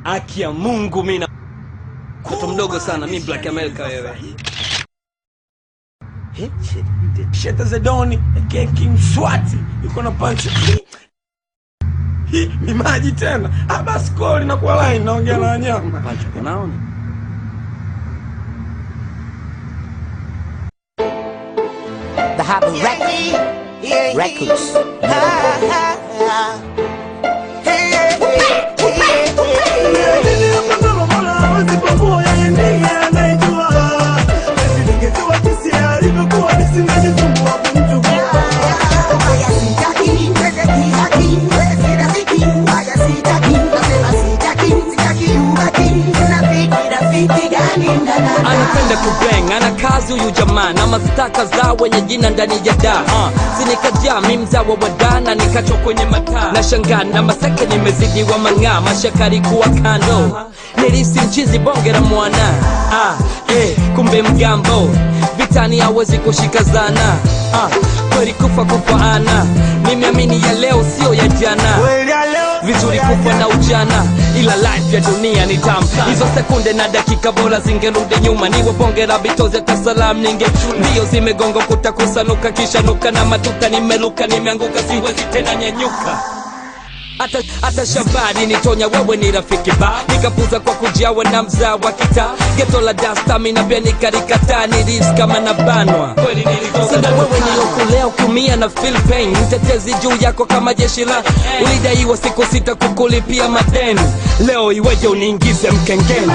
Haki ya Mungu mimi na mtoto mdogo sana mimi Black America wewe. Sheta Zedoni aka King Swati yuko na punch. Hii ni maji tena. Ah, basi koli na kwa line naongea na wanyama. Macho unaona? The Happy Records. Records. Anapenda kubeng, ana kazi huyu jamaa na mastaka za wenye jina ndani ya da uh, sinikajaa mi mzawa wa dana nikachwa kwenye mataa na shangaa na maseke nimezidiwa mang'aa mashakari kuwa kando nilisi mchizi bonge la mwana ah, eh, kumbe mgambo vitani hawezi kushika zana ah, kweli kufa kufaana nimeamini ya leo sio ya jana vizuri kufa na ujana ila life ya dunia ni tamu hizo sekunde na dakika bora zingerudi nyuma niwe bonge la bitozi hata salam ningechuna mbio zimegonga kuta kusanuka kisha nuka na matuka nimeluka nimeanguka siwezi tena nyanyuka hata hata shambani nitonya wewe ni rafiki ba nikapuza kwa kujawa na mzaa wa kitaa geto la dastamina pia nikarikataa nilis kama na banwa sasa wewe nilokulea ukiumia na feel pain mtetezi juu yako kama jeshi la ulidaiwa siku sita kukulipia madeni leo iweje uniingize mkengeni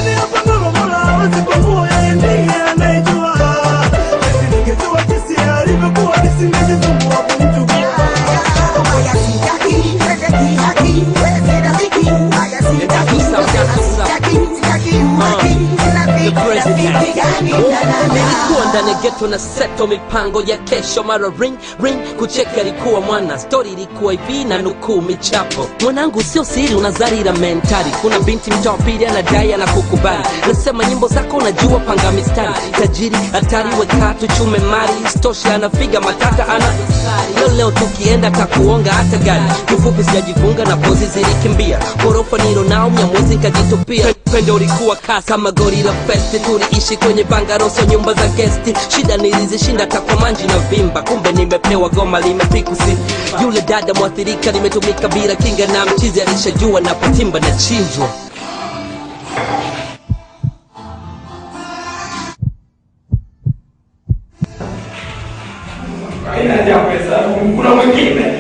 nilikuwa ndani ya geto na seto mipango ya kesho mara ring ring kucheka ilikuwa mwana stori ilikuwa hivi na nukuu michapo mwanangu sio siri unazarira mentari kuna binti mtaa wa pili anadai ana kukubali nasema nyimbo zako unajua panga mistari tajiri hatari wekatu chume mari stosha anafiga matata ana leo leo tukienda takuonga hata gari kifupi sijajifunga na pozi zilikimbia ghorofa nilo nao mnyamwezi nkajitupia pendo ulikuwa kasi kama gori la festi tuliishi kwenye bangaroso nyumba za gesti shida nilizishinda takwamanji na vimba kumbe nimepewa goma limepikusi yule dada mwathirika limetumika bila kinga na mchizi alishajua napotimba na chinjwa Haina haja ya pesa. Kuna mwingine.